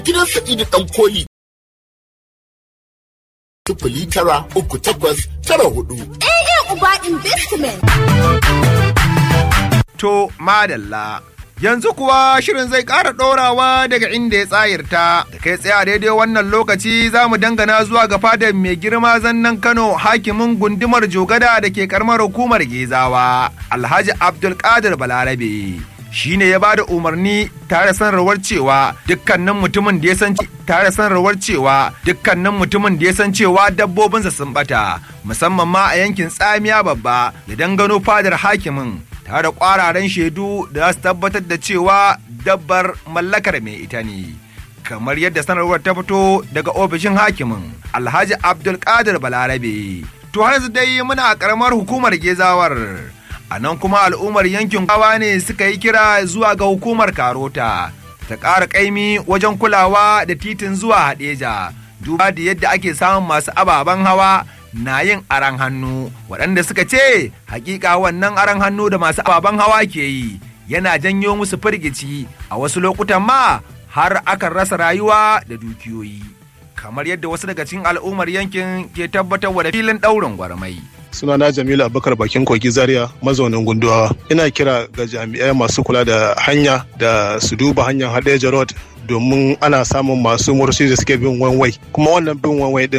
gidan Sa'idu ɗan koli. Sifili tara uku takwas tara hudu. AA Uba Investment. To, madalla. Yanzu kuwa shirin zai ƙara ɗorawa daga inda ya tsayirta, da kai tsaye a daidai wannan lokaci za mu dangana zuwa ga fadar mai girma zannan Kano hakimin gundumar Jogada da ke karamar hukumar Gezawa, Alhaji Abdulkadir Balarabe. Shi ne ya ba da umarni tare sanarwar cewa dukkanin mutumin da ya san tare sanarwar cewa dukkanin mutumin da ya san cewa dabbobinsa sun bata musamman ma a yankin tsamiya babba ya dangano fadar hakimin tare da kwararen shaidu da za su tabbatar da cewa dabbar mallakar mai ita ne kamar yadda sanarwar ta fito daga ofishin hakimin alhaji abdulkadir balarabe to har dai muna a karamar hukumar gezawar a nan kuma al'ummar yankin kawa ne suka yi kira zuwa ga hukumar karota ta ƙara ƙaimi wajen kulawa da titin zuwa haɗeja duba da yadda ake samun masu ababen hawa na yin aran hannu waɗanda suka ce hakika wannan aran hannu da masu ababen hawa ke yi yana janyo musu firgici a wasu lokutan ma har akan rasa rayuwa da dukiyoyi kamar yadda wasu daga cikin al'ummar yankin ke tabbatar da filin ɗaurin gwarmai sunana jamilu abubakar bakin kogi zaria mazaunin gunduwa ina kira ga jami'ai masu kula da hanya da su duba hanyar hadeja road domin ana samun masu murshi da suke bin wanwai kuma wannan bin wanwai din